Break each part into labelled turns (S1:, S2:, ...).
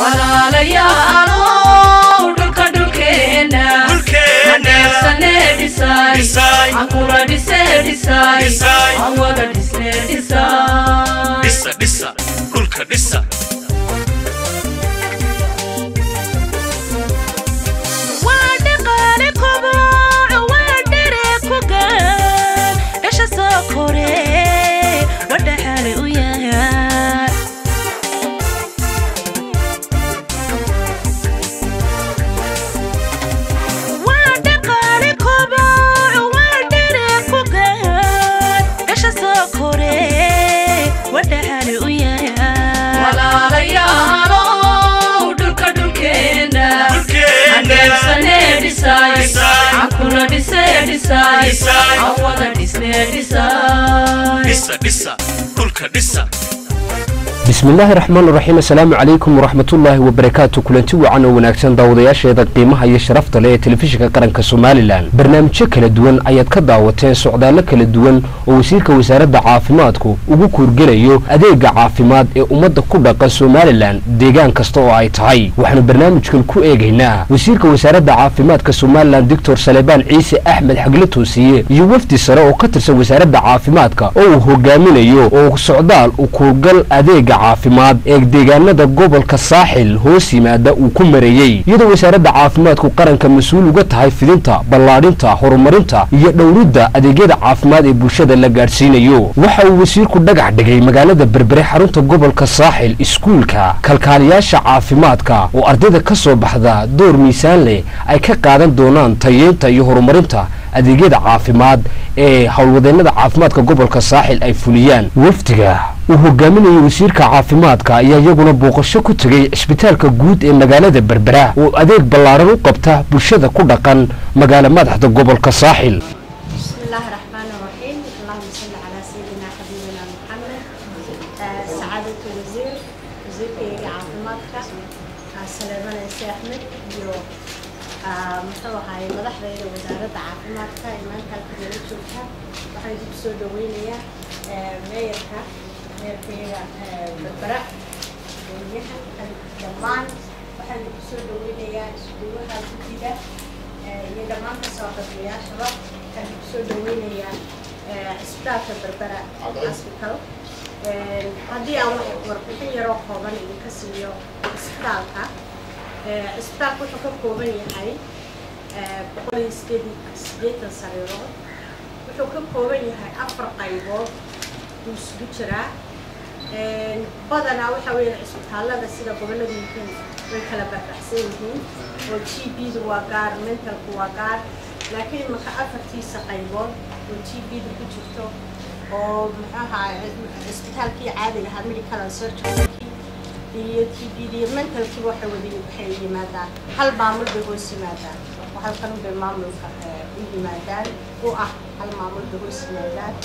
S1: walaalayaalow dhulka dhulkeena haneebsane dhisay ankula dhise dhisay aan wada dhisne dhisay
S2: dhisa dhisa dhulka dhisa
S3: waa dhaqaale koboco waa dhere ku gaan dhasha soo kore wadhaxaale u yahay waa dhaqaale koboco waa dhere ku gaan dhasha soo kore wadhaxaale u yahay
S1: walaalayaalow dhulka dhulkeena haneebsane dhisay ankula dhise dhisay aan wada dhisne dhisay
S2: dhisa dhisa dhulka dhisa
S4: bismillaahi raxmaan raxiim assalaamu calaykum waraxmatullaahi wabarakaatu kulanti wacan oo wanaagsan daawadayaasheeda qiimaha iyo sharafta leh ee telefishinka qaranka somalilan barnaamijyo kala duwan ayaad ka daawateen socdaallo kala duwan oo wasiirka wasaaradda caafimaadku ugu kuurgelayo adeega caafimaad ee ummadda ku dhaqan somalilan deegaan kasta oo ay tahay waxaanu barnaamijkan ku eegaynaa wasiirka wasaaradda caafimaadka somalilan doctor salebaan ciise axmed xagle toosiye iyo wafdi sare oo ka tirsan wasaaradda caafimaadka oo uu hogaaminayo oo socdaal u kuurgal adeega caafimaad ee deegaanada gobolka saaxil hoos yimaada uu ku mareeyey iyadoo wasaaradda caafimaadku qaranka mas-uul uga tahay fidinta ballaadhinta horumarinta iyo dhowridda adeegyada caafimaad ee bulshada la gaadhsiinayo waxa uu wasiirku dhagax dhigay magaalada berbere xarunta gobolka saaxil iskuulka kalkaaliyaasha caafimaadka oo ardayda ka soo baxda door miisaan leh ay ka qaadan doonaan tayeynta iyo horumarinta adeegyada caafimaad ee howlwadeennada caafimaadka gobolka saaxil ay fuliyaan wafdiga uu hogaaminayay wasiirka caafimaadka ayaa iyaguna booqasho ku tegay cisbitaalka guud ee magaalada berbera oo adeeg ballaaran u qabta bulshada ku dhaqan magaalo madaxda gobolka saaxil
S5: بسم الله الرحمن الرحيم اللهم صل على سيدنا حبيبنا محمد آه، سعادة الوزير وزير كيغا عافمادك آه، سليمان عيسى أحمد iyo آه، muxuu ahaay madaxdayda wasaaradda caafimaadka ee maanta halka nala joogta waxaan dib soo dhaweynayaa آه، meeyarka meeyarkayga آه، berbera goliyahan dhammaan waxaan dib soo dhaweynayaa iskuulaha guddiga آه، iyo dhammaan kasoo qabiyaashaba waxaan dib soo dhaweynayaa آه، cisbitaalka berbera hospital آه، haddii aan wax warbixin yaroo kooban idinka siiyo cisbitaalka آه، cisbitaalka wuxuu ka kooban yahay آه، boqol iyo sideed sideetan sariirood wuxuu ka kooban yahay afar qaybood uu isugu jiraa Een, badanaa waxaa weeye cisbitaalada sida gobollada yihiin way kala baxbaxsan yihiin oo g b-du waa gaar mentalku waa gaar laakiin marka afartiisa qaybood oo g b-da ku jirto oo muxuu ahaa cisbitaalkii caadiga ahaa medical and surgery iyo g b-da iyo mentalkii waxay wada waxay yimaadaan hal maamul bay hoos yimaadaan oo halkan bay maamulka eh, u yimaadaan u ah hal maamul bay hoos yimaadaan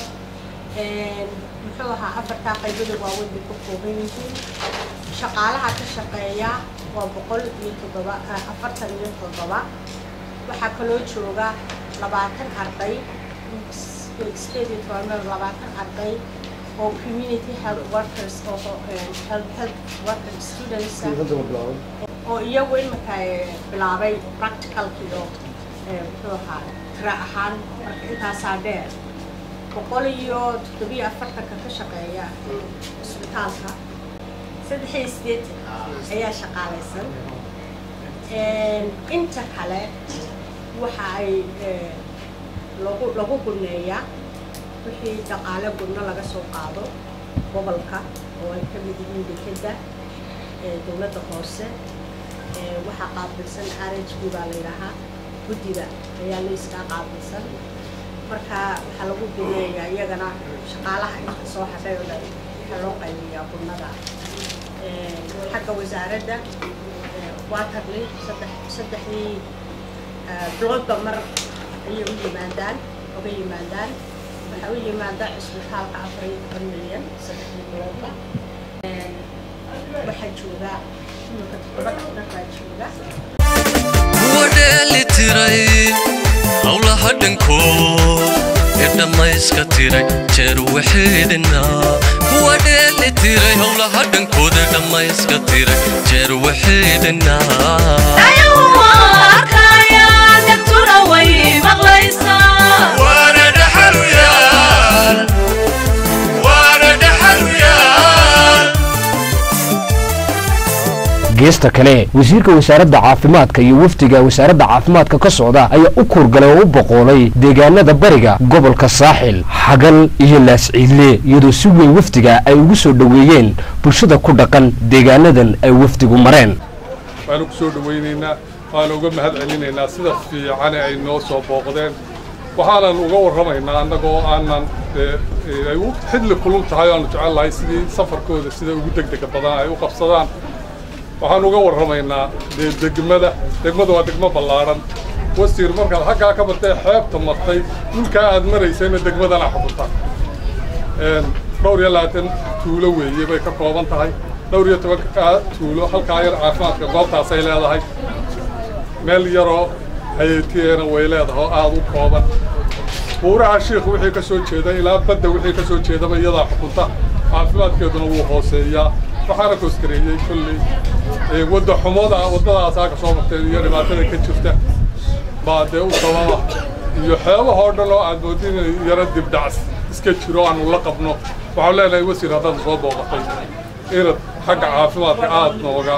S5: Een, muxuu ahaa afartaa qaybada waaweyn bay ka kooban yihiin shaqaalaha ka shaqeeya waa boqol iyo toddoba ah, afartan iyo toddoba waxaa kaloo jooga labaatan arday sideed iyo toban meel labaatan arday oo community health workers oo een, health health worker students ah, oo iyagu iminka eh, bilaabay practicalkii oo eh, muxuu ahaa tira ahaan marka intaasaa dheer boqol iyo toddobiyo afartanka ka shaqeeya cisbitaalka saddex iyo sideetan ayaa shaqaalaysan Een, inta kale waxa ay eh, lagu lagu gurneeyaa wixii dhaqaale gurno laga soo qaado gobolka oo ay ka mid yihiin dekeda ee dowladda hoose ee waxaa qaabilsan r h b baa la yidhaahaa guddiga ayaa layskaa qaabilsan marka waxaa lagu bineeyaa iyagana shaqaalaha inta soo hadhay oo dhan waxaa loo qaybiyaa gurnada Een, xagga wasaaradda ee, waterly saddex saddexdii eh, biloodba mar ayay u yimaadaan uga yimaadaan waxaa u yimaada cisbitaalka afar iyo toban milyan saddexdii biloodba Een, waxaa jooga imika toddoba dhaqtar baa jooga
S2: kuwa dheeli tiray howlaha dhankood ee dhammayska tiray jeer waxeedina kuwa dheeli tiray howlaha dhankooda dhammayska tiray jeer waxay dhinnaa waana dhaxaluyaal waana dhaxaluyaal
S4: geesta kale wasiirka wasaaradda caafimaadka iyo wafdiga wasaaradda caafimaadka ka socda ayaa u kuurgalay oo u boqoolay deegaanada bariga gobolka saaxil xagal iyo laasciidle iyadoo si weyn wafdiga ay ugu soo dhoweeyeen bulshada ku dhaqan deegaanadan ay wafdigu mareen
S6: waanu ku soo dhowaynaynaa waanu uga mahad celinaynaa sida fiicane ay noo soo booqdeen waxaanan uga warramaynaa annagoo aanan ay u xidli kulul tahay aanu jecel lahay sidii safarkooda sida ugu degdega badan ay u qabsadaan waxaan uga warramaynaa dee degmada degmadu waa degmo ballaadhan wasiir markaad xaggaa ka martay xeebta martay dhulkaa aad maraysayna degmadana xukunta dhowr iyo labaatan tuulo weeye bay ka kooban tahay dhowr iyo tobanka tuulo halkaa yar caafimaadka goobtaasay leedahay meel yaroo hayatiyeena way leedahay oo aada u kooban buuraha shiikhu wixii ka soo jeeda ilaa badda wixii ka soo jeedaba iyadaa xukunta caafimaadkeeduna wuu hooseeyaa waxaana koskareeyey kolley wadda xumada waddadaasaa ka soo marteen iyo dhibaatada ka jirta baa dee u sababa iyo xeebahoo dhan oo aad moodin inay yaro dibdhacs iska jiro aanu la qabno waxaan leenahay wasiir haddaad soo booqatay inaad xagga caafimaadka aada nooga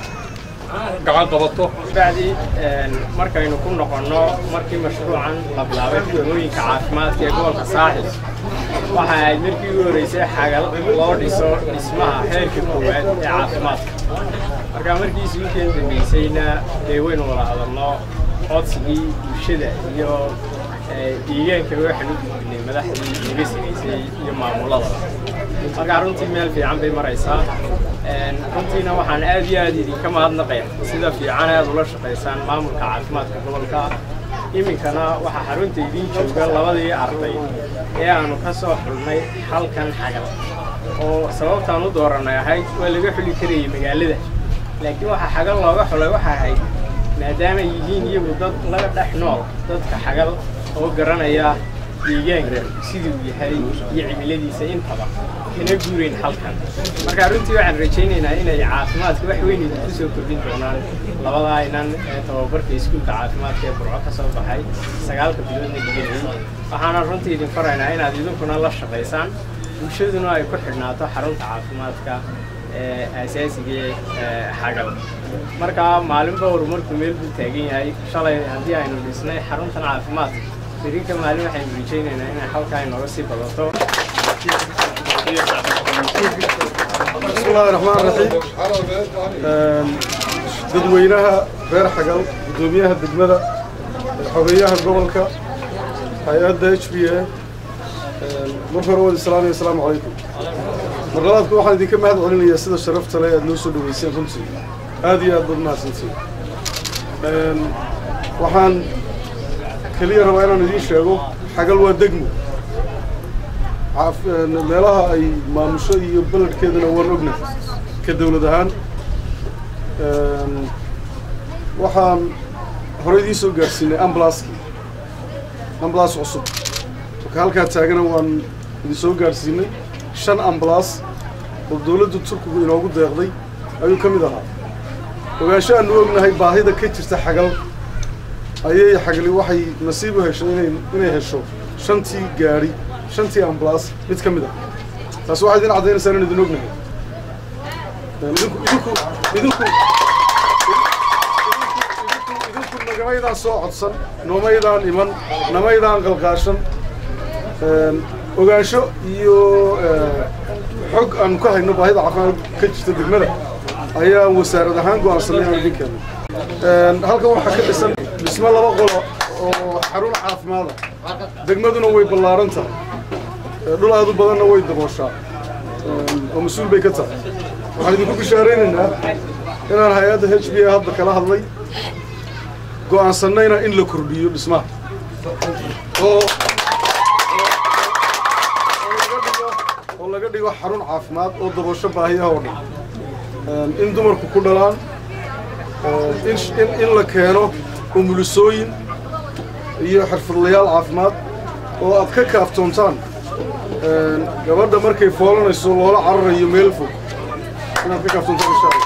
S6: gacan qabato
S7: bacdi markaynu ku noqonno markii mashruucan la bilaabay xudamooyinka caafimaadka ee gobolka saaxil waxa ahayd markii ugu horreysay xagal loo dhiso dhismaha heerka koowaad ee caafimaadka marka markiisi ukeen dambeysayna dee waynu wada hadalno codsigii bulshada iyo deegaanka waxaan u gudbinay madaxdii naga sinaysay iyo maamuladaba marka runtii meel fiican bay maraysaa runtiina waxaan aad iyo aad idinka mahadnaqaya sida fiican aad ula shaqaysaan maamulka caafimaadka gobolka iminkana waxaa xarunta idiin jooga labadii arday ee aanu ka soo xulnay halkan xagal oo sababtaan u dooranay ahayd waa laga xuli karayay magaalada laakiin waxaa xagal looga xulay waxa ahayd maadaama yihiin iyagu dad laga dhex nool dadka xagal oo garanaya deegaanka siduu yahay iyo cimiladiisa intaba kana guurayn halkan marka runtii waxaan rajaynaynaa inay caafimaadka wax weyn idinku soo kordhin doonaan labadaa inan ee tababarka iskuulka caafimaadka ee burco ka soo baxay sagaalka biloodna dhiganayay waxaana runtii idin faraynaa inaad idinkuna la shaqaysaan bulshaduna ay ku xidhnaato xarunta caafimaadka ee asaasiga ee xagal marka maalinba horumarku meel buu taagan yahay shalay haddii aynu dhisnay xaruntan caafimaadka berika maalin waxaynu rajaynaynaa inay halkaa inooga sii badato
S8: بسم الله الرحمن الرحيم dadweynaha reer xagal gudoomiyaha degmada xogeyaha gobolka hay-adda h b a marka hore wad islaamaya asalaamu calaykum marlabaadku waxaan idinka mahad celinayaa sida sharafta leh aad noo soo dhaweyseen runtii aad iyo aad baad mahadsantiin waxaan keliya rabaa inaan idiin sheego xagal waa degmo meelaha ay maamusho iyo beledkeedana waan ogna ka dawlad ahaan waxaan hore idiin soo gaarsiinay ambalaskii ambalas cusub marka halkaa taagana waan idin soo gaarsiinay shan ambalas oo dawladda turkigu inoogu deeqday ayuu ka mid ahaa ogaansho aanu ognahay baahida ka jirta xagal ayay xagli waxay nasiib u heshay inay inay hesho shantii gaadhi shantii ambalaas mid ka mid ah taasi waxay idin caddaynaysaa inaan idin ognahay idinku idinku idinku idinku nagamaydaan soo codsan noomaydaan iman namaydaan qalqaashan ogaansho iyo xog aanu ka hayno baahida caafimaad ka jirta degmada ayaan wasaarad ahaan go'aansanay inaan idin keeno halkan waxaa ka dhisan dhismo laba qolo oo xarun caafimaada degmaduna way ballaaran tahay dhul aad u badanna way dabooshaa oo mas-uul bay ka tahay waxaan idinku bishaaraynaynaa inaan hay-adda h b a hadda kala hadlay go'aansannayna in la kordhiyo dhismaha oo oo laga dhigo xarun caafimaad oo daboosho baahiyaha oo dhan in dumarku ku dhalaan in la keeno umulisooyin iyo xirfadlayaal caafimaad oo aad ka kaaftoontaan een, gabadha markay foolanayso loola cararayo meel fog inaad ka kaafsanto insha allah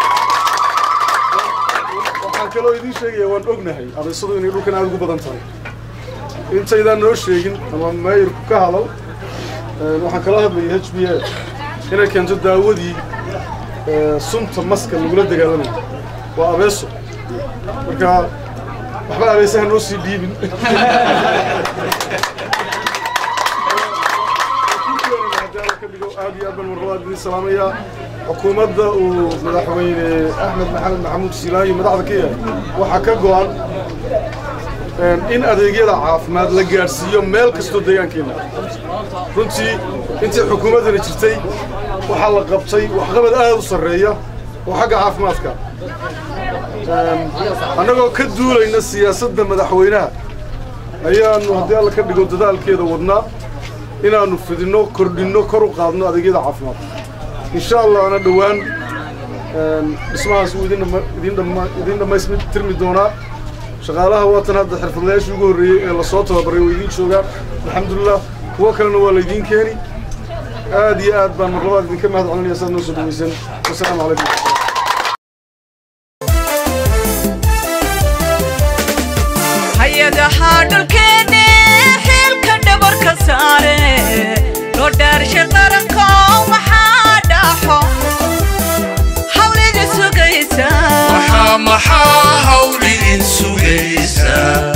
S8: waxaan kaloo idiin sheegaya waan ognahay adeysadu inay dhulkan aad ugu badan tahay intaydaan noo sheegin ama maayirku ka hadal een, waxaan kala hadlayay h b a inay keento daawadii ee, sunta maska lagula dagaalamayo waa abeeso marka waxba abeesaha noo sii dhiibin aad iyo aad baan marlabaad idin salaamayaa xukuumadda uu madaxweyne axmed maxamed maxamuud silaayi madaxda ka yahay waxaa ka go'an een, in adeegyada caafimaad la gaadhsiiyo meel kastoo deegaankeenna runtii intii xukuumaddana jirtay waxaa la qabtay waxqabad aad u sarreeya oo xagga caafimaadka Een, annagoo ka duulayna siyaasadda madaxweynaha ayaannu haddii alla ka dhigo dadaalkeeda wadnaa inaannu fidinno kordhinno kor u qaadno adeegyada caafimaadka insha allahna dhowaan een, dhismahaas wuu idin dhama- idin dhama- idin dhammaystirmi doonaa shaqaalaha waatan hadda xirfadlayaashii ugu horreeyey ee lasoo tababaray way idiin joogaan alxamdulilah kuwo kalena waa laydiin keeni aad iyo aad baan marlabaad idinka mahad celinaya saad noo soo dhawaysan wasalaamu calaykum
S3: hay-adaha dhulkeenne xilka dhabarka saare loo dhaarshay qaranko maxaa dhaxo hawlida sugaysa
S2: maxaa maxaa hawl idin sugaysa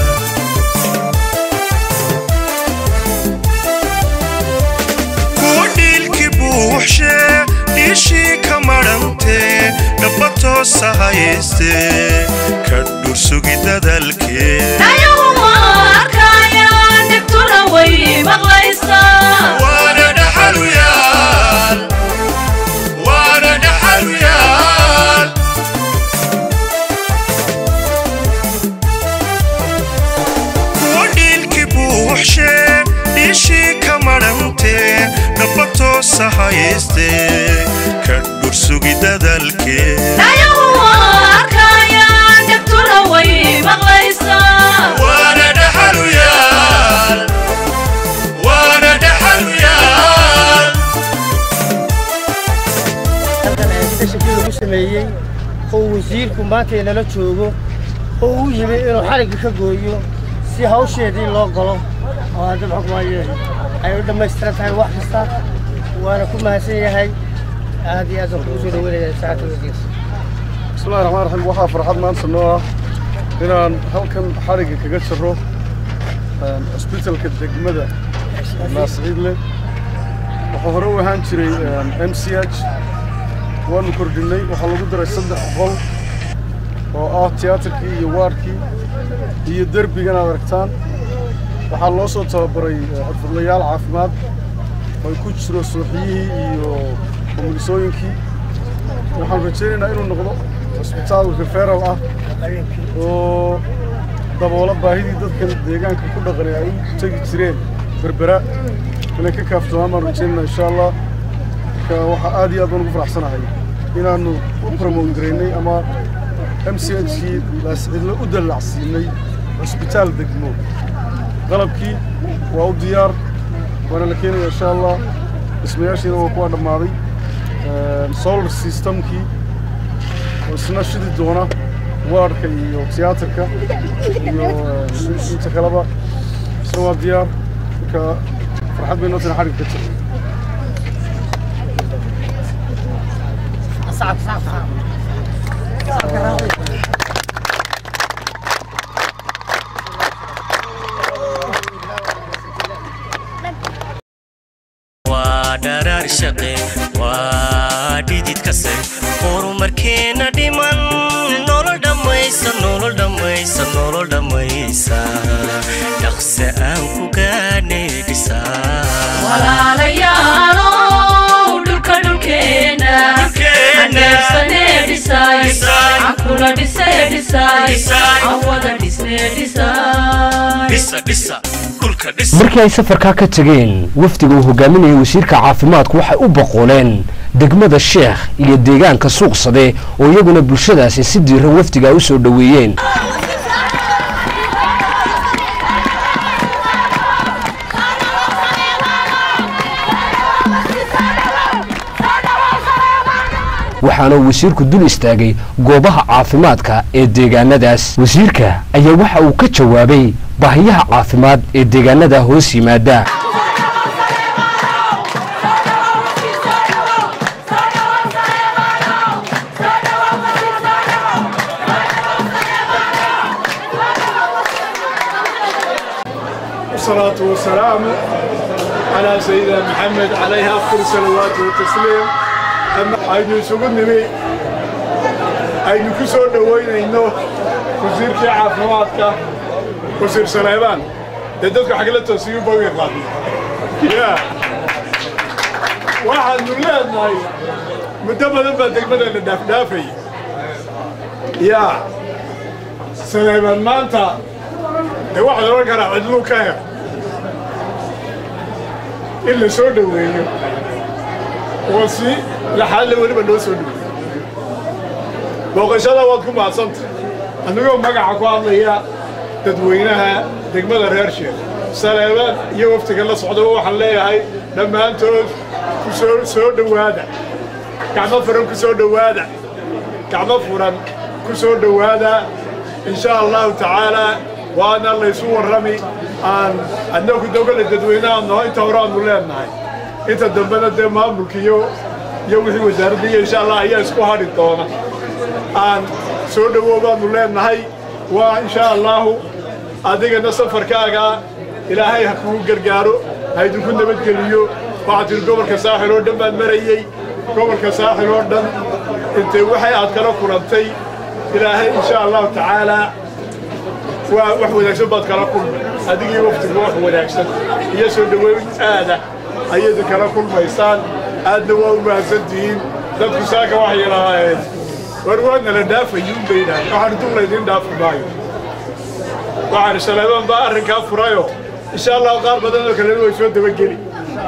S2: kuwa dhiilki buuxshe dhiishii ka madhantee dhaba toosa hayste ka dhursugi dadalkee
S1: ayagu ma arkayaan dhibtuna way maqlaysaa
S2: waana dhaxaluyaal waana dhaxaluyaal kuwa dhiilki buuxshe dhiishii ka madhantee dhaba toosa hayste ka dhursugi dadalkee
S1: ayagu ma arkayaan dhibtuna way maqlaysaa
S2: waana dhaxaluyaal waana dhaxaluyaal
S9: halkan aadidashakii lagu sameeyey oo wasiirku maanta inala joogo oo uu yimi inuu xarigga ka gooyo si hawsheedii loo galo oo hadda maxaa kumaaye ay u dhammaystiran tahay wax kasta waana ku mahadsan yahay aad iyo aad baan kugu soo dhaweynaya saacadda wasiir
S8: bismillahi raxmaan raxiim waxaa farxad maanta noo ah inaan halkan xarigga kaga jiro een, cusbitalka degmada naasciidle wuxuu hore u ahaan jiray m c h waanu kordhinnay waxaa lagu daray saddex qol oo ah tiyaatarkii iyo waarkii iyo derbigan aad aragtaan waxaa loo soo tababaray eh, xirfadlayaal caafimaad oo ay ku jiro suuxiyihii iyo umulisooyinkii waxaan rajaynaynaa inuu noqdo cusbitaal referal ah oo daboola baahidii dadkan deegaanka ku dhaqanay ay u tegi jireen berbera inay ka kaaftoomaan baan rajaynaynaa insha allah marka waxaa aad iyo aad baan ugu faraxsanahay inaannu u promote garaynay ama m c h kii laascidlo u dallacsiinay cusbitaal degmo qalabkii waa u diyaar waana la keenaya insha allah dhismayaashiina waa kuwa dhammaaday Een, solar systemkii oo isna shidi doona waadhka iyo tiyaatarka iyo een, inta kaleba isna waa diyaar marka farxad bay noo tana xarig ka jira
S10: waa dharaar shaqe waa dhidid kase horumarkeena dhiman nolol dhammaysa nolol dhammaysa nolol dhammaysa dhaqse aan ku gaadhnay dhisaa
S1: walaalayaalow dhulka dhulkeena aneebsanee dhisaay cankuna dhisee dhisaay aan wada dhisnee dhisaay
S2: dhisa dhisa dhulka dhisa
S4: markii ay safarkaa ka tegeen wafdiga uu hogaaminayay wasiirka caafimaadku waxay u boqoleen degmada sheekh iyo deegaanka suuqsade oo iyaguna bulshadaasi si diiran wafdiga u soo dhoweeyeen waxaana uu wasiirku dul istaagay goobaha caafimaadka ee deegaanadaas wasiirka ayaa waxa uu ka jawaabay baahiyaha caafimaad ee deegaanada hoos yimaada
S11: والصلاة والسلام على سيدنا محمد عليه أفضل الصلوات والتسليم أما أيدي سوق النبي أيدي كسر دوين إنه وزير كي عافماتك وزير سليمان تدك حق لا تسيب بوي قادي يا واحد من لاد ناي مدبر دبر دقمنا الدف دافي يا سليمان ما أنت de waxaa loo karaa cidluu ka hel in la soo dhoweeyo oo si laxaadle weliba loo soo dhoweeyo booqashada waad ku mahadsanta anigoo magaca ku hadlaya dadweynaha degmada reer sheekh saleebaan iyo waftiga la socdaba waxaan leeyahay dhammaantood ku soo soo dhowaada gacmo furan ku soo dhowaada gacmo furan ku soo dhowaada in sha allahu tacaalaa waana laysu warrami aan annagu dowlada dadweynaha noo inta hore aanu leenahay inta dambena dee maamulka iyo iyo wixii wasaaradda iyo insha allah ayaa isku hadhi doona aan soo dhowow baanu leenahay waa insha allahu adigana safarkaaga ilaahay ha kugu gargaaro ha idinku nabadgeliyo waxaad tiri gobolka saaxil oo dhan baan marayey gobolka saaxil oo dhan intay waxay aad kala kulantay ilaahay insha allahu tacaalaa waa wax wanaagsan baad kala kulmay adigii waftigu wax wanaagsan iyo soo dhoweyn aada ayayda kala kulmaysaan aadna waa u mahadsantihiin dadku saaka waxay yidhaaheen war waa nala dhaafayuun bay yidhaaheen waxaan dul laydin dhaafi maayo waxaan saleebaan baa arrinkaa furayo insha allahu qaar badan oo kalena way soo dabageli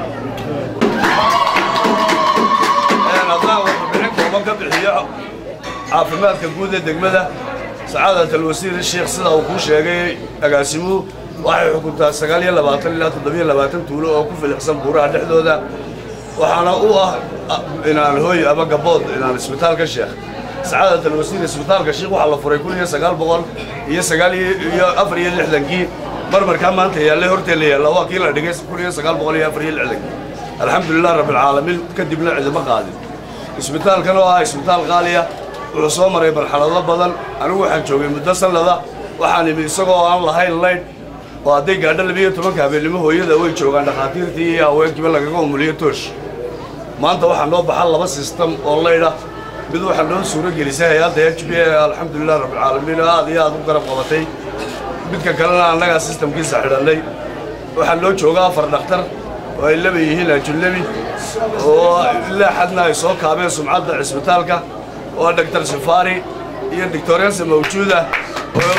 S12: haddaan warbixin kooban ka bixiyo caafimaadka guud ee degmada سعادة الوزير الشيخ سيدا وكو شيغي اغاسيمو waxay xukuntaa sagaal iyo labaatan ilaa toddobiyo labaatan tuulo oo ku filixsan buuraha dhexdooda waxaana u ah inaan hooy ama gabood inaan isbitaalka sheekh sacaadat alwasiir isbitaalka sheekh waxaa la furay kun iyo sagaal boqol iyo sagaal iyo afar iyo lixdankii marmarkaa maanta yaallay horteela yaalla waa kii la dhigay kun iyo sagaal boqol iyo afar iyo lixdankii alxamdulilah rabbilcaalamiin kadibna cidima qaadin isbitaalkan oo ah isbitaal qaaliya wuxuu soo maray marxalado badan anigu waxaan joogay muddo sannada waxaan imi isagoo aan lahayn laydh oo hadday gaadho labiyo tobanka habeennimo hooyada way joogaan dhakhaatiirtii iyo haweenkiiba lagaga umuliyo toosh maanta waxaa noo baxa laba sistem oo laydha mid waxaa noo suuro gelisay hay-adda h b a alxamdulilah rabbilcaalamiin oo aad iyo aad u garab qabatay midka kalena annagaa sistamkiisa xidhannay waxaa noo jooga afar dhakhtar oo ay laba yihiin ajunabi oo ilaa xadna ay soo kaabeen sumcadda cisbitaalka waa dr safari iyo doctorensa mawjuuda oo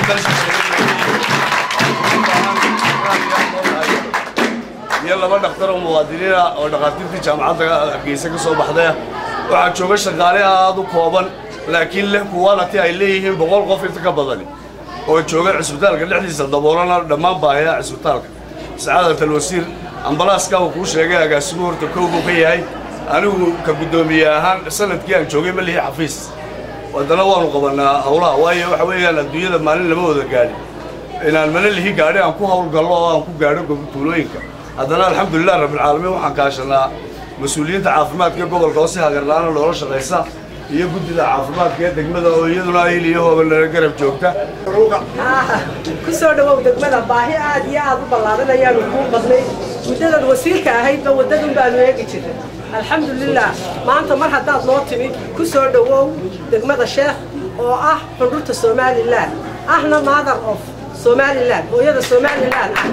S12: iyo laba dhakhtar oo muwaadiniina oo dhakhaatiirtii jaamacadda hargeysa ka soo baxdaya waxaa jooga shaqaale aad u kooban laakiin leh kuwalati ay leeyihiin boqol qof inta ka badani oo jooga cisbitaalka dhexdiisa daboolana dhammaan baahiyaha cisbitaalka sacaadat alwasiir ambalaaska uu kuu sheegay agaasimu horta kow buu ka yahay anigu ka guddoomiye ahaan sanadkii aan joogay ma lihi xafiis haddana waanu qabannaa howlaha waayo waxa weeyaan adduunyada maalin lama wada gaadhin inaan mana lihi gaadhi aan ku howlgallo oo aan ku gaadho tuulooyinka haddana alxamdulilah rabbilcaalamiin waxaan kaashanaa mas-uuliyiinta caafimaadka gobolka oo si hagarla-aana loola shaqaysa iyo guddida caafimaadka ee degmada oo iyaduna ahil iyo hoobanala garab joogta
S13: ku soo dhawow degmada baahi aad iyo aad u ballaaran ayaanu kuu badnay muddadaad wasiirka ahaydba waddadun baanu eegi jirnay alxamdulilah maanta mar haddaad noo timid ku soo dhowow degmada sheekh oo ah xundhurta somalilan ahna mother of somalilan hooyada somalilan ah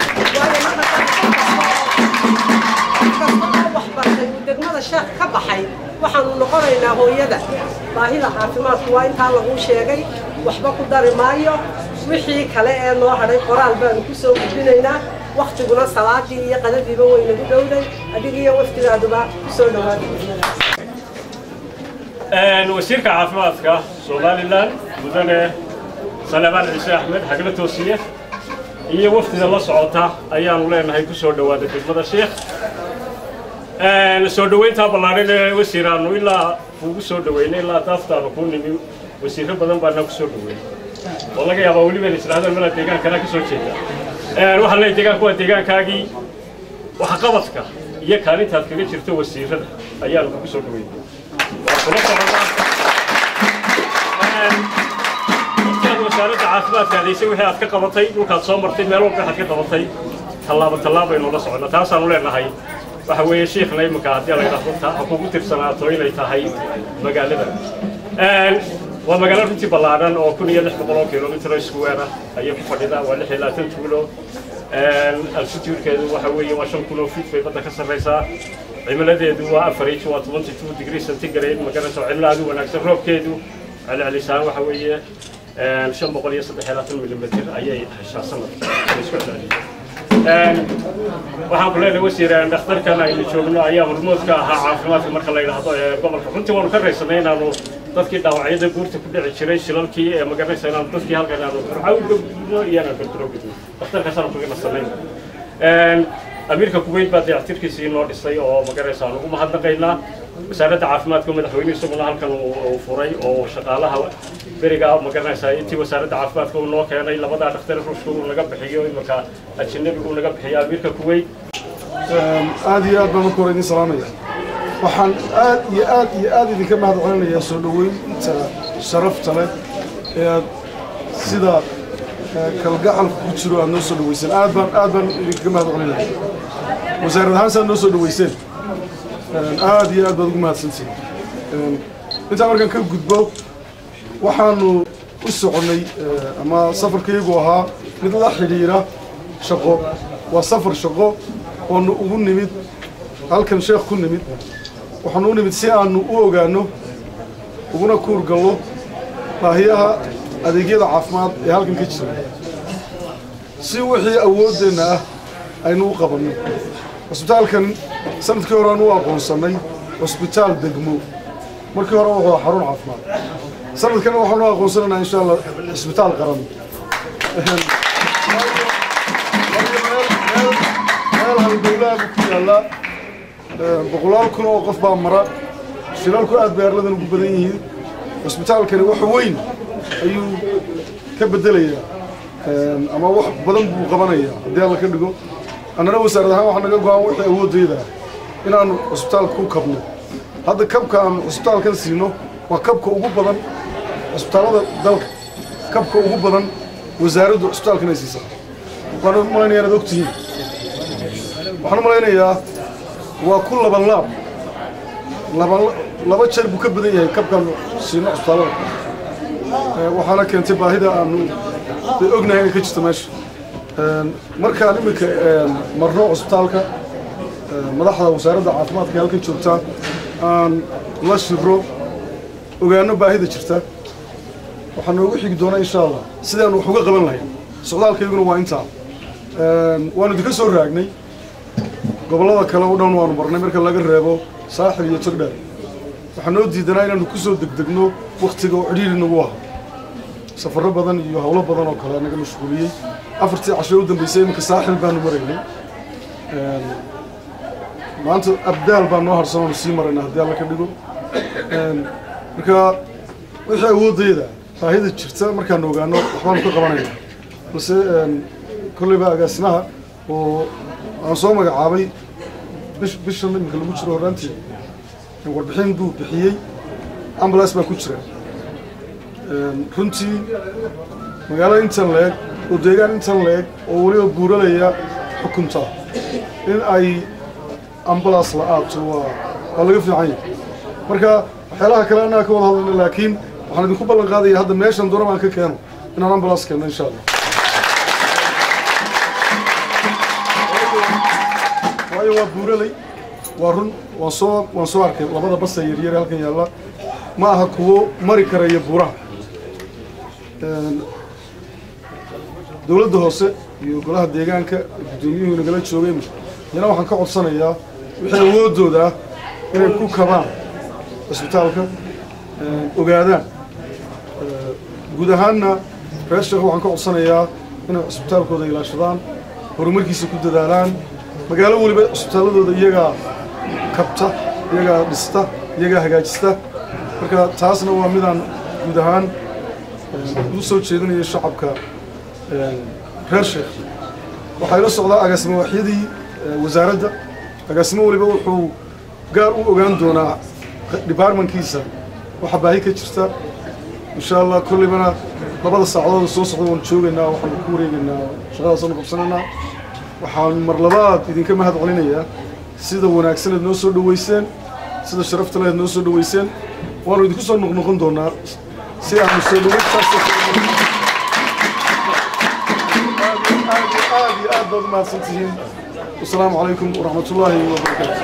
S13: waayo waxbartay uu degmada sheekh ka baxay waxaanu noqonaynaa hooyada baahida caafimaadku waa intaa laguu sheegay waxba ku dari maayo wixii kale ee noo hadhay qoraal baanu ku soo gudbinaynaa waktiguna salaadii iyo qadadiiba waynagu dhowday adigiiyo waftigaaduba ku soo
S14: dhawaada wasiirka caafimaadka somalilan mudane salebaan ciise axmed xagla toosiye iyo wafdida la socota ayaanu leenahay ku soo dhowaada degmada sheekh soo dhoweyntaa ballaaran ee wasiiraannu ilaa kuugu soo dhoweynay ilaa daaftaanu kuu nimi wasiirro badan baana ku soo dhoweynay oo laga yaabaa weliba israahdaan malaa deegaankana ka soo jeeda waxaan leeyahay deegaanku waa deegaankaagii waxqabadka iyo kaalintaad kaga jirto wasiirrada ayaanu kugu soo dhoweynay waa kula soconnaa intaad wasaaradda caafimaadka adaysay wixii aad ka qabatay dhulkaad soo martay meel walba waxaad ka qabatay tallaabo tallaabbaynu la soconnaa taasaanu leenahay waxa weeye shiikhna iminka haddii la yidhaahdo ta ha kugu tirsanaato inay tahay magaalada waa magaalo runtii ballaadhan oo kun iyo lix boqol oo kilomitr square ah ayay ku fadhidaa waa lix iyo labaatan tuulo altitudekeedu waxa weeye waa shan kun oo feet bay badda ka sarraysaa cimiladeedu waa afar inch waa twenty two degree centigrade magaraysa waa cimilo aad u wanaagsan roobkeedu celcelisaan waxa weeye shan boqol iyo saddex iyo labaatan milimitr ayay heshaa sanadka isku celceliya waxaan ku leenahay wasiir dhakhtarkan aynu joogno ayaa hormoodka ahaa caafimaadka marka la yidhaahdo ee gobolka runtii waanu ka raysanay inaanu dadkii dhaawacyada guurta ku dhici jiray shilalkii ee magaranaysa inaanu dadkii halkan aanu burca u gudbino iyo inaan berbero gudbino dhakhtarkaasaanu kaga nasanay amiirka kuweyt baa dayactirkiisii noo dhisay oo magaranaysa aan ugu mahadnaqaynaa wasaaradda caafimaadka madaxweyne isaguna halkan uu furay oo shaqaalaha beriga magaranaysaa intii wasaaradda caafimaadka uu noo keenay labadaa dhakhtar ruushka uu naga bixiyo iminka ajanabiga uu naga bixiyo amiirka kuweyt
S8: aad iyo aad baan marka hore idin salaamaya waxaan aad iyo aad iyo aad idinka mahad celinayaa soo dhoweynta sharafta leh ee aad sida kalgacalka ku jiro aad noo soo dhaweyseen aad baan aad baan idinkaga mahad celinaya wasaarad ahaan saad noo soo dhaweyseen aad iyo aad baad ugu mahadsantihin intaa markaan ka gudbo waxaanu u soconnay ama safarkaygu ahaa mid la xidhiira shaqo waa safar shaqo oonu ugu nimid halkan sheekh ku nimid waxaanu u nimid si aanu u ogaanno uguna kuurgallo baahiyaha adeegyada caafimaad ee halkan ka jira si wixii awooddeenna ah aynu u qabanno cusbitaalkan sanadkii hore aan u aqoonsannay cusbitaal degmo markii hore wuxuu xarun caafimaad sanadkana waxaanu u aqoonsanaynaa insha allah cisbitaal qaran meel halgowlaha ku yaalla boqolaal kun oo qof baa mara shilalku aad bay arladan ugu badan yihiin cusbitaalkani wax weyn ayuu ka beddelayaa ama wax badan buu qabanayaa haddii alla ka dhigo annana wasaarad ahaan waxaa naga go-an wixii awooddeeda inaanu cusbitaalka ku kabno hadda kabka aan cusbitaalkan siino waa kabka ugu badan cusbitaallada dalka kabka ugu badan wasaaraddu cusbitaalkan ay siisaa waxaan u malaynayaa inaad ogtihiin waxaan u malaynayaa waa ku laban laab laban laba jeer buu ka badan yahay kabkaan siino cusbitaallada waxaana keentay baahida aanu dee ognahay inay ka jirto meesha markaan iminka marno cusbitaalka madaxda wasaaradda caafimaadka ee halkan joogtaa aan la shiro ogaano baahida jirta waxaa noogu xigi doona insha allah sidaanu wax uga qaban lahayn socdaalkayguna waa intaa waanu idinka soo raagnay gobollada kale o dhan waanu marnay marka laga reebo saaxil iyo togdheer waxaa noo diidanaa inaanu ku soo degdegno wakhtiga oo cidhiiri nagu aha safarro badan iyo howlo badan oo kale naga mashquuliyey afartii casho u dambeysay iminka saaxil baanu maraynay maanta abdaal baa noo harsan oonu sii maraynaa haddii alla ka dhigo marka wixii awoodayda baahida jirta markaanu ogaano waxbaanu ka qabanayna balse kolleyba agaasimaha oo aan soo magacaabay bish bishan iminka lagu jiro horraantii warbixin buu bixiyey ambulance baa ku jira runtii magaalo intan la-eg oo deegaan intan la-eg oo weliba buuralaya xukunta in ay ambulance la-aato waa waa laga fiican yahay marka waxyaalaha kale annaga ka wada hadlayna laakiin waxaan idinku ballan qaadaya hadda meeshan doona baan ka keeno inaan ambulance keenno insha allah waayo waa buuraley waa run waan soo waan soo arkay labada basa yaryar ee halkan yaalla ma aha kuwo mari karaya buuraha dowladda hoose iyo golaha deegaanka guddoomiyuhu nagala joogeen yana waxaan ka codsanayaa wixii awooddooda ah inay ku kabaan cisbitaalka ogaadaan guud ahaanna reer sheekh waxaan ka codsanayaa inay cisbitaalkooda ilaashadaan horumarkiisa ku dadaalaan magaalo weliba cisbitaalladooda iyagaa kabta iyagaa dhista iyagaa hagaajista marka taasna waa midaan guud ahaan u soo jeedinaya shacabka reer sheekh waxaa ila socdaa agaasimo waaxyadii wasaaradda agaasimo weliba wuxuu gaar u ogaan doonaa departmentkiisa waxa baahi ka jirta insha allah kollaybana labada saacadood soo socda waan joogaynaa waxaanu ku wareegaynaa shaqadaasanu qabsanaynaa waxaan mar labaad idinka mahad celinayaa sida wanaagsaneed noo soo dhoweyseen sida sharafta leed noo soo dhoweyseen waanu idinku soo noqnoqon doonaa si aanu soo dhoweyntaas aad iyo aad baad u mahadsan tihiin wasalaamu calaykum waraxmat ullaahi wabarakaatu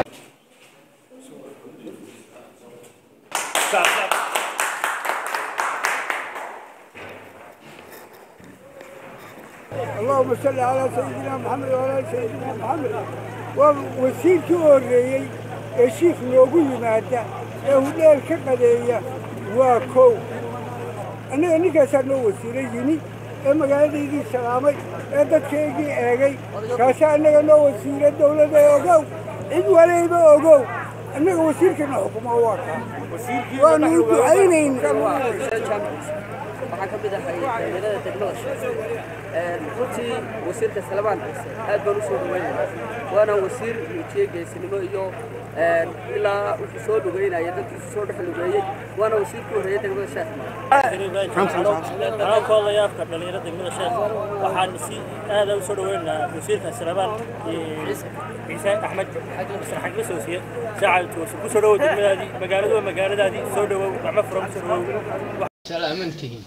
S15: اللهم صل على سيدنا محمد وعلى سيدنا محمد ووسيلكii u horreeyey ee shiif noogu yimaada ee hudheel ka qadeeya waa kow annaga ninkaasaa noo wasiilo yimi ee magaaladaydii salaamay ee dadkaygii eegay kaasaa annaga noo wasiilo dawladda ogow cid walayba ogow annaga wasiirkana xukumo waa kaa waanu u ducaynayna
S16: waxaan ka mid ahay dhalinyarada degmada sheekh runtii wasiirka salabaan ciise aad baan u soo dhaweynaya waana wasiir muujiyey geesinimo iyo ilaa wuxuu soo lugeynaya dadkiisu soo dhex lugeeyey waana wasiirkii horreeyey degmada sheekh
S17: anaa ku hadlaya afka dhalinyarada degmada sheekh waxaan si aada u soo dhaweynaynaa wasiirka salabaan ciise axmed masar xagla soosiye saacad toose ku soo dhawow degmadaadii magaaladu waa magaaladaadii soo dhawow gacmo furan ku soo dhawow
S18: salaamantihiin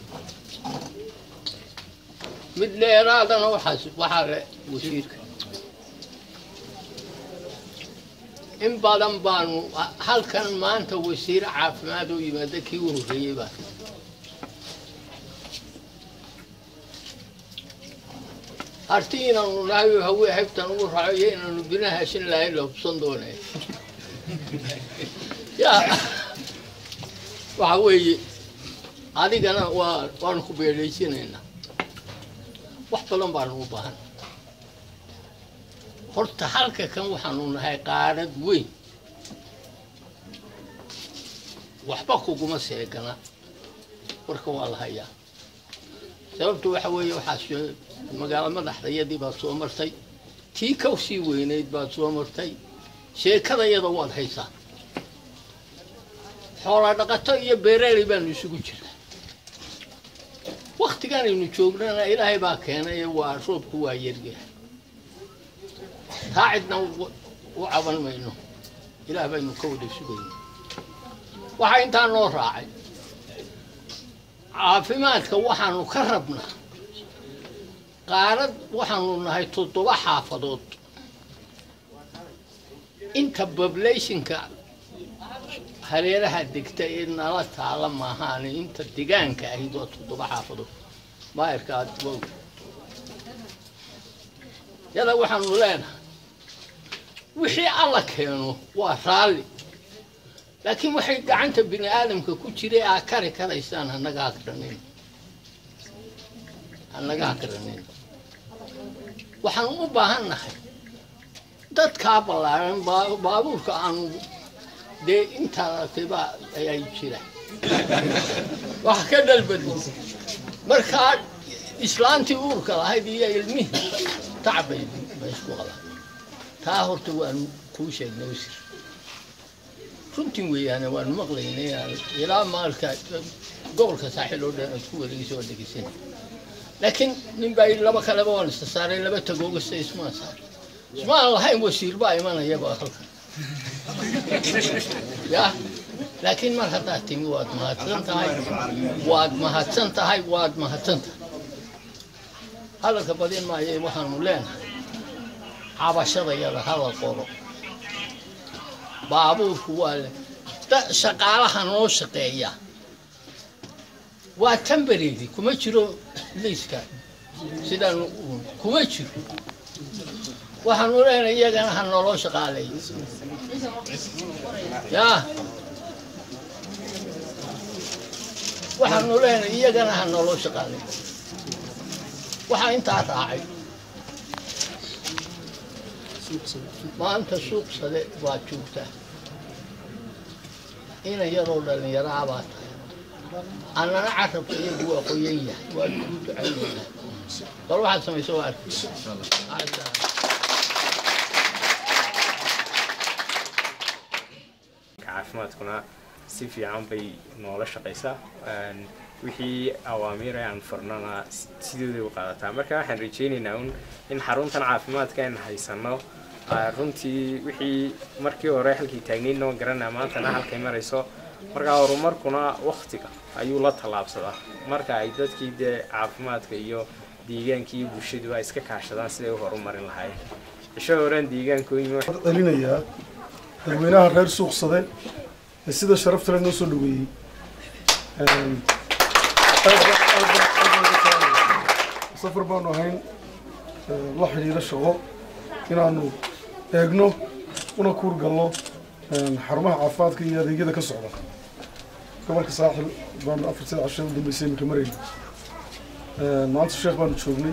S18: mid dheeraadana waxaas waxaa le wasiirka in badan baanu halkan maanta wasiir caafimaad u yimaada kii u horreeyey baa harti inaanu nahay hawe haybtan ugu raaco iyo inaanu bina hashin lahayn la hubsan doonee ya waxa weeye adigana waa waanu ku beedhaysinaynaa wax badan baanu u baahan horta halka kan waxaanu nahay qaarad weyn waxba kuguma seegana warka waa la hayaa sababtu waxa weeye waxaa magaalo madaxdayadii baad soo martay tii ka sii weynayd baad soo martay sheekadayada waad haysaa xoola dhaqato iyo beeraaley baanu isugu jiraa waktiganaynu joognana ilaahay baa keenay waa roobku waa yaryahay taa cidna u caban mayno ilaah baynu ka wada sugayna waxaa intaa noo raacay caafimaadka waxaanu ka rabnaa qaarad waxaanu nahay toddoba xaafadood inta populationka hareeraha degta ee nala taala maahaane inta degaanka ahayd waa toddoba xaafadood maayarka aad wow yada waxaanu leenahay wixii alla keeno waa raalli laakiin waxay gacanta bini aadamka ku jira aa kari karaysaan hanaga hakranin hanaga hakranin waxaan u baahan nahay dadkaa ballaaran baabuurka aanu dee intaa aragtay baa ayaa jira wax ka dhalbadin markaa islaantii uurka lahayd iyo ilmihii tacbay ba isku qabaan taa horta waanu kuu sheegnay wasir runtii weeyaane waanu maqlaynay ilaa maalka gobolka saaxiil oo dhan aad ku wareegisay oo dhegeysana laakiin nin baa laba kaleba waan isa saaray laba tagoogasta ismaan saaray ismaan lahayn wasiir baa imanayaba halkan ya laakiin mar haddaad timi waad mahadsan tahay waad mahadsan tahay waad mahadsan tahay hadalka badin maayo waxaanu leenahay cabashadayada hala qoro baabuurku waa le shaqaalaha noo shaqeeya waa tambareedi kuma jiro liiska sidaan kuma jiro waxaanu leenahay iyagana ha nooloo shaqaaleey ya waxaanu leenahay iyagana ha nooloo shaqaaleey waxaa intaa raacay maanta suuq sade waa joogtaa ina yaroo dhallinyaraha baa tahay annana carabka iyagu waa qoyan yahay waa kuu ducaynaynaa bal waxaad samayso waa arki
S7: caafimaadkuna si fiican bay noola shaqaysaa wixii awaamiir aan furnana sidooday u qaadataa marka waxaan rajaynaynaa un in xaruntan caafimaadka aan haysano runtii wixii markii hore halkii taagnayn noo garanaa maantana halkay marayso markaa horumarkuna waktiga ayuu la tallaabsadaa marka ay dadkii dee caafimaadka iyo deegaankii iyo bulshaduba iska kaashadaan siday u horumarin lahaayeen cisho horaan deegaanka u yimi
S8: celinayaa dadweynaha reer suuqsade ee sida sharafta leh noo soo dhaweeyey safar baanu ahayn la xidhiidho shaqo inaanu eegno una kuurgalno xarumaha caafimaadka iyo adeegyada ka socda gobolka saaxil baanu afar sida cashada u dambeysay iminka marayna maanta sheekh baanu joognay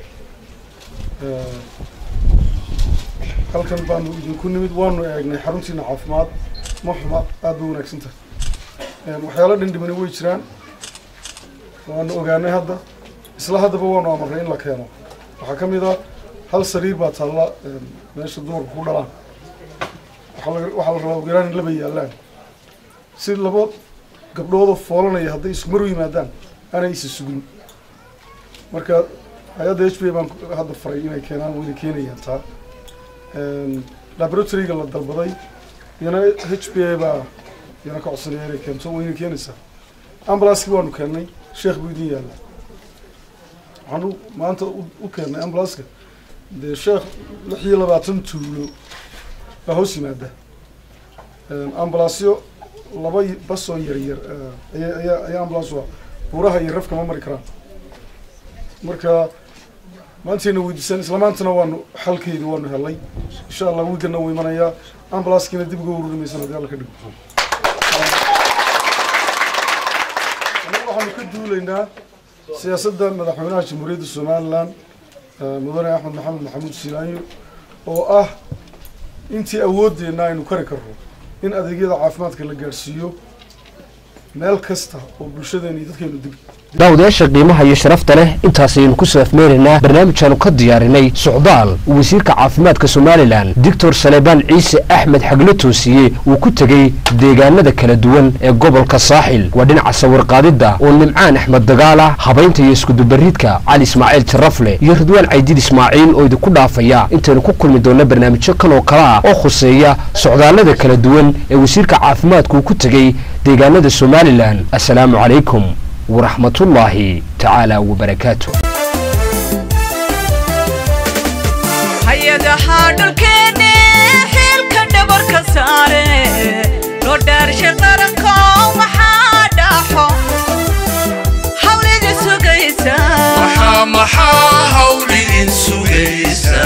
S8: halkan baanu idinku nimid waanu eegnay xaruntiina caafimaad ma xuma aad bay wanaagsan tahay waxyaalo dhindhimani way jiraan waanu ogaanay hadda isla haddaba waanu amarnay in la keeno waxaa ka mid ah hal sariir baa taalla meesha dumarku ku dhalaan waxaa la waxaa la rabaa ogeeraan in laba yaallaan si laba gabdhoodoo foolanaya hadday isku mar u yimaadaan aanay isa sugin marka hay-adda h b a baan hadda faray inay keenaan wayna keenayaan taa laboratoryga la dalbaday iyana h b a baa iyana ka codsanaya inay keento wayna keenaysaa ambulanskii waanu keennay sheekh buu idin yaalla waxaanu maanta u keennay ambulanska dee sheekh lix iyo labaatan tuulo baa hoos yimaada ambulansyo laba basoo yar yar ayaa ayaa ayaa ambulans waa buuraha iyo rafka ma mari karaan marka maantayna weydiisaan isla maantana waanu xalkeydii waanu helay insha allah wiigana wuu imanayaa ambulanskiina dib uga ururi maysan haddii alla ka dhigo anaga waxaanu ka duulaynaa siyaasadda madaxweynaha jamhuuriyadda somalilan mudane axmed maxamed maxamuud silaanyo oo ah intii awoodeenna aynu kari karno in adeegyada caafimaadka la gaadhsiiyo meel kasta oo bulshadeena iyo dadkeenu dib
S4: daawadayaasha qiimaha iyo sharafta leh intaasaynu ku soo afmeynaynaa barnaamijkaanu ka diyaarinay socdaal uu wasiirka caafimaadka somalilan doctor salebaan ciise axmed xaglo toosiye uu ku tegey deegaanada kala duwan ee gobolka saaxil waa dhinaca sawirqaadidda oo nimcaan axmed dagaala habaynta iyo iskudubaridka cali ismaaciil jarafle iyo ridwaan caydiid ismaaciil oo idinku dhaafaya intaynu ku kulmi doonno barnaamijyo kan oo kale ah oo khuseeya socdaallada kala duwan ee wasiirka caafimaadku uu ku tegey deegaanada somalilan assalaamu calaykum ورحمة الله تعالى وبركاته
S3: hay-adaha dhulkeenne xilka dhabarka saare loo dhaarshay qaranko maxaa dhaxo hawlida sugaysa
S2: maxaa maxaa hawlidin sugaysa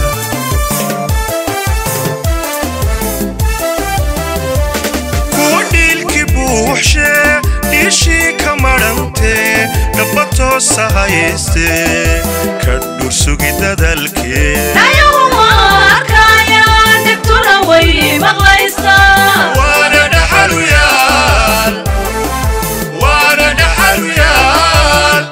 S2: kuwa dhiilki buuxshe dhiishii ka madhantee dhaba toosa hayste ka dhursugi dadalkee
S1: ayaguma arkayaan dhibtuna way maqlaysaa
S2: waana dhaxaluyaal waana dhaxaluyaal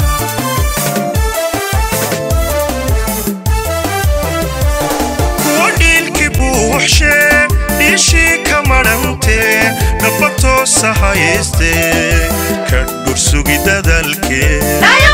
S2: kuwa dhiilki buuxshe dhiishii ka madhantee dhaba toosa hayste ka dhursugi dadalkee